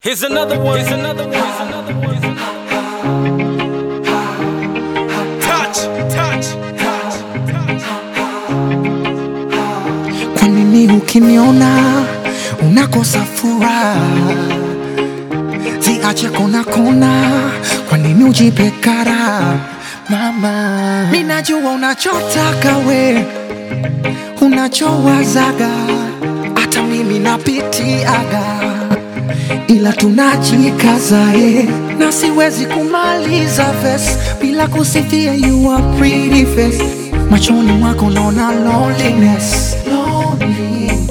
Here's another one. Here's another one. Here's another one. Here's another one. Touch, touch, touch, touch. Kwa nini ukiniona unakosa furaha? Ziache kona kona, kwa nini ujipe kara? Mama, mimi najua unachotaka we, unachowazaga, hata mimi napitiaga, ila tunajikaza eh, na siwezi kumaliza verse bila kusifia you are pretty face. Machoni mwako naona loneliness, loneliness.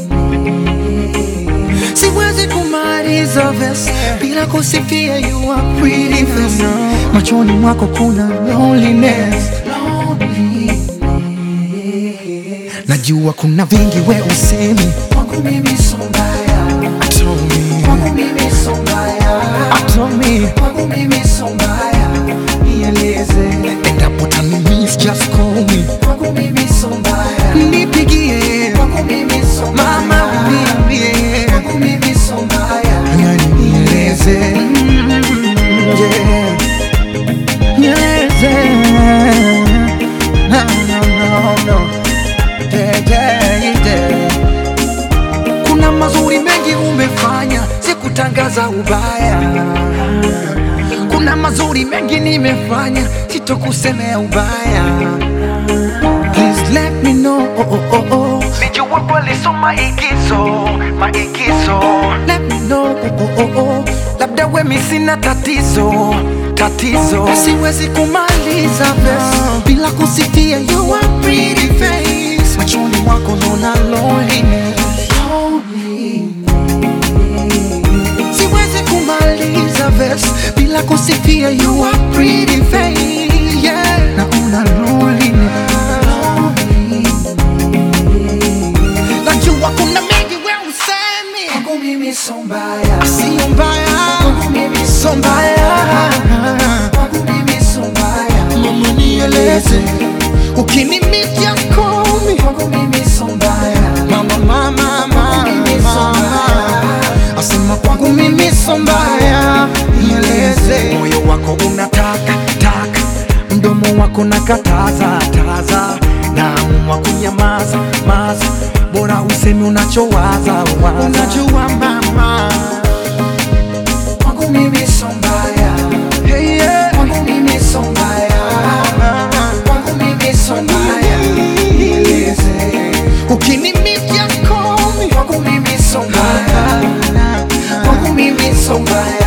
Siwezi kumaliza verse bila kusifia you are pretty face. Machoni mwako kuna loneliness, loneliness. Najua kuna vingi we usemi kwangu mimi so mbaya, told me kwangu mimi so mbaya, told me kwangu mimi so mbaya, nieleze endapo tani miss just call me kwangu mimi so mbaya, nipigie kwangu mimi so mbaya, mama uniambie kwangu mimi so mbaya, yani nieleze mm, yeah. nieleze no, no, no, no. Yeah, yeah, yeah. Kuna mazuri mengi umefanya, sikutangaza ubaya. Kuna mazuri mengi nimefanya, sitokusemea ubaya. Please let me know. Oh, oh, oh, oh. Nijua kweli so maigizo, maigizo Let me know. Oh, oh, oh, oh. Labda wemi sina tatizo tatizo, siwezi kumaliza verse bila kusifia you are pretty face. Machoni mwako naona loneliness. Siwezi kumaliza verse bila kusifia you are pretty face. Yeah, naona loneliness. Najua kuna mengi we usemi kwangu mimi so mbaya, sio mbaya kwangu mimi so mbaya, kwangu mimi so mbaya. Mama nieleze ukinimitia komi kwangu mimi so mbaya, mama mama mama asema kwangu mimi so mbaya, nieleze moyo wako unataka taka, mdomo wako nakataza taza, naamua kunyamaza maza, bora usemi unachowaza waza. Unajua mama, kwangu mimi so mbaya, hey, yeah. kwangu mimi so mbaya, kwangu mimi so mbaya, nieleze ukinimitia komi kwangu mimi so mbaya, kwangu mimi so mbaya